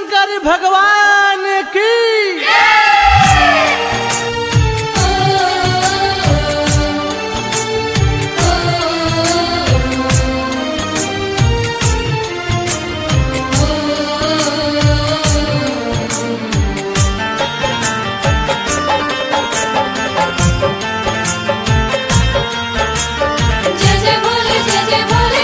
शंकर भगवान की जय जय भोले जय जय भोले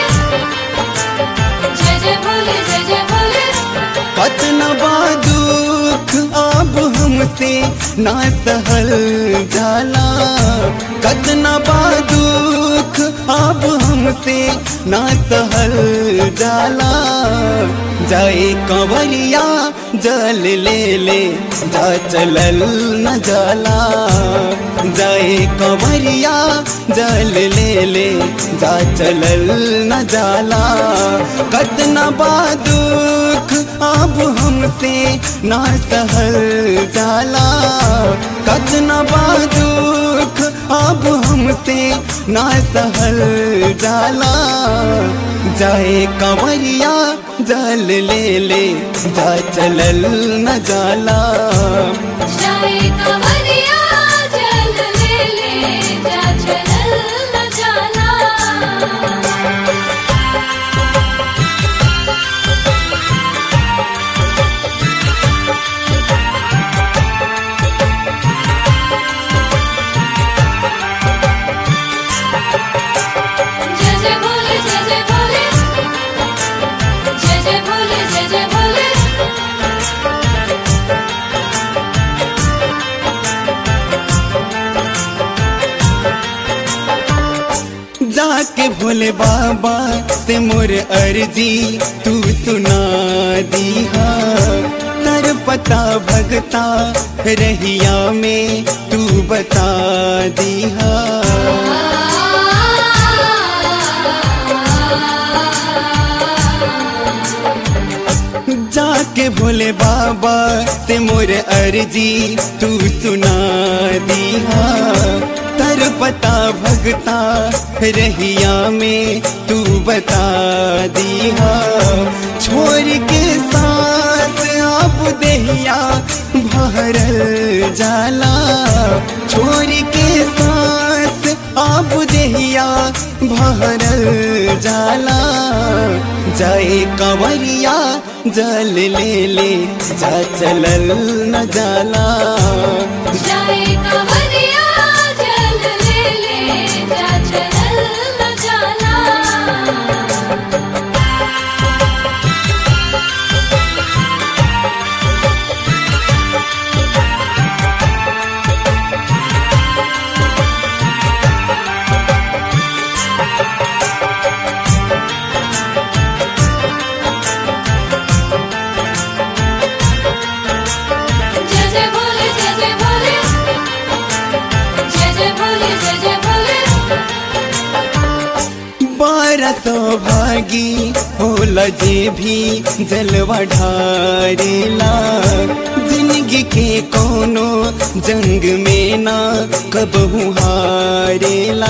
जय जय भोले जय जय भोले कतना बा दुख अब हमसे ना सहल जाला कतना बा दुख अब हमसे ना सहल जाला जाए कंवरिया जल ले ले जा चलल न जाला जाए कंवरिया जल ले ले जा चलल न जाला कतना बा दुख अब हमसे ना सहल जाला कतना बा दुख अब हमसे ना सहल जाला जाए कंवरिया जल ले ले जा चलल न जाला जाए कंवरिया जल ले ले जा चलल न जाना जय जय भोले जय जय भोले जय जय भोले जय जय भोले जाके भोले बाबा से मोर अर्जी तू सुना दीहा तर पता भगता रहिया में तू बता दीहा जाके भोले बाबा से मोर अर्जी तू सुना दीहा तर पता भगता रहिया में तू बता दीहा छोड़ के साथ अब दहिया भरल जाला छोड़ के साथ अब दहिया भरल जाला जाए कंवरिया जल ले ले जा चलल न जाला जाए कंवरिया जल ले ले जा चलल न जाना जय जय भोले जय जय भोले जय जय भोले जय जय भोले बारह सौभागी होला जे भी जलवा ढारेला जिंदगी के कोनो जंग में ना कबहू हारेला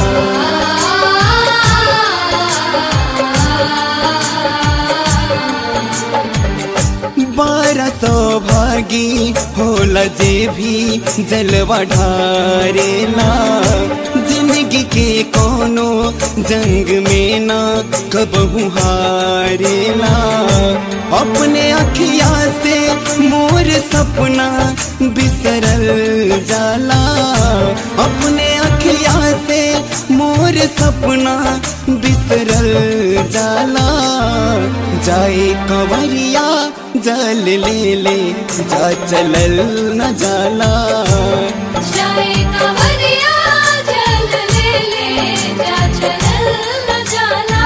बारह सौभागी होला जे भी जलवा ढारेला जिंदगी के कोनो जंग में ना कबहू हारेला अपने अखिया से मोर सपना बिसरल जाला अपने अखिया से मोर सपना बिसरल जाला जाए कंवरिया जल ले ले जा चलल न जाला जाए कंवरिया जल ले ले जा चलल न जाना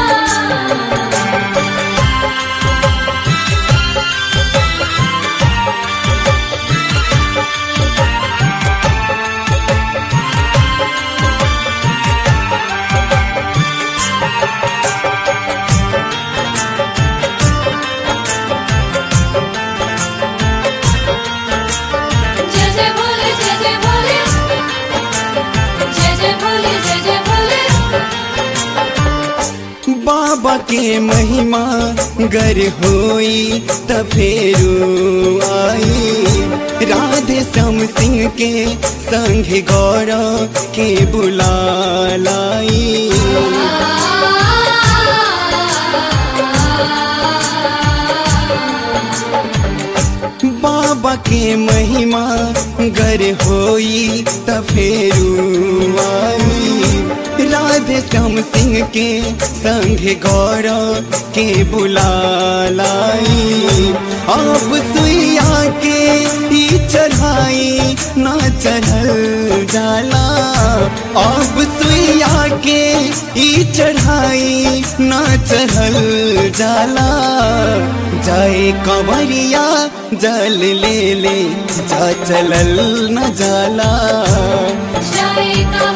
जय जय भोले जय जय भोले बाबा के महिमा गर होई त फेरू आई राधे श्याम सिंह के संग गौरव के बुला लाई बाबा के महिमा गर होई त फेरू आई राधे श्याम सिंह के संग गौरव के बुला लाई अब सुइया के ई चढ़ाई ना चढ़ल जाला अब सुइया के ई चढ़ाई ना चढ़ल जाला जाए कंवरिया जल ले ले जा चलल न जाला जय का